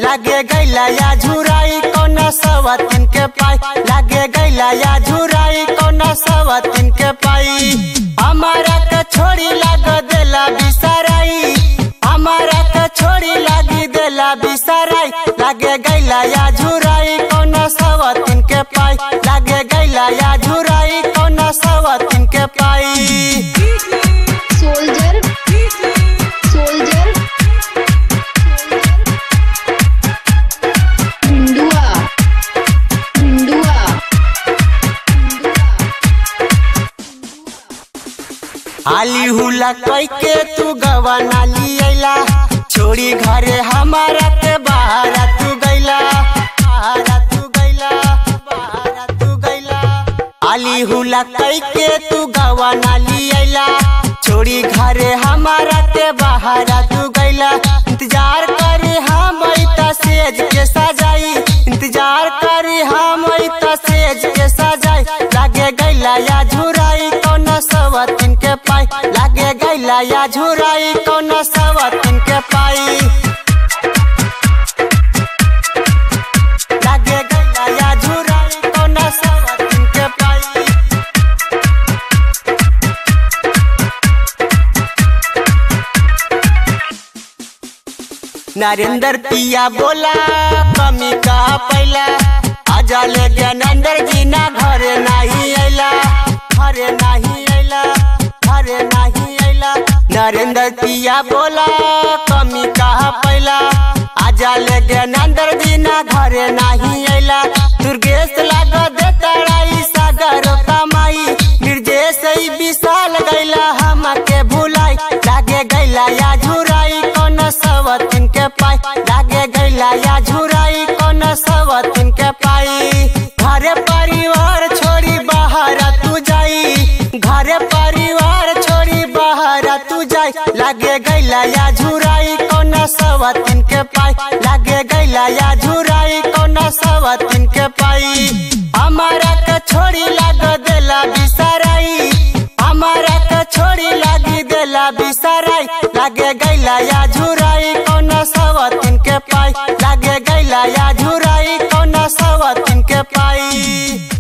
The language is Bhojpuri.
लागे गैला या झुराई कौना सवतिन के पाई लागे गैला या झुराई कौना सवतिन के पाई हमारा के छोड़ी लाग देला बिसराई हमारा के छोड़ी लागी देला बिसराई लागे गैला या झुराई कौना सवतिन के पाई लागे गैला या झुराई कौना सवतिन के पाई soldier soldier Gundua Gundua आली हुला कई के तू गवाना लियला छोड़ी घरे हमारा के बाहर तू गैला बाहर तू गैला बाहर तू गैला आली हुला कई के तू गवाना लियला छोड़ी घरे हमारा के बाहर तू गैला इंतजार करे हम ऐता सेज के सजाई इंतजार करे हम ऐता सेज के सजाई लागे गैला या झुराई कौन सवतिन के पाई लागे गैला या झुराई कौन सवतिन के पाई लागे गैला या झुराई कौन सवतिन के पाई नरेंद्र पिया बोला कमी का पैला आजा ले ज्ञानेंद्र जी ना घरे नहीं अला घरे नहीं अला घरे नहीं अला नरेंद्र पिया बोला कमी का पैला आजा ले ज्ञानेंद्र जी ना घरे नहीं अला दुर्गेश लाग दे तड़ाई सागर कमाई निर्देश ही विशाल गैला हमके भुलाई लागे गैला या झुराई कौन सवतिन के पाई लागे गैला या झुराई कौन सवतिन के पाई घरे परिवार छोड़ी बाहर तू जाई घरे परिवार छोड़ी बाहर तू जाई लागे गैला या झुराई कौन सवतिन के पाई लागे गैला या झुराई कौन सवतिन के पाई हमारा के छोड़ी लाग देला बिसराई हमारा के छोड़ी लागी देला बिसराई लागे गैला या झुराई कौन सवतिन के पाई लागे गैला या झुराई कौन सवतिन के पाई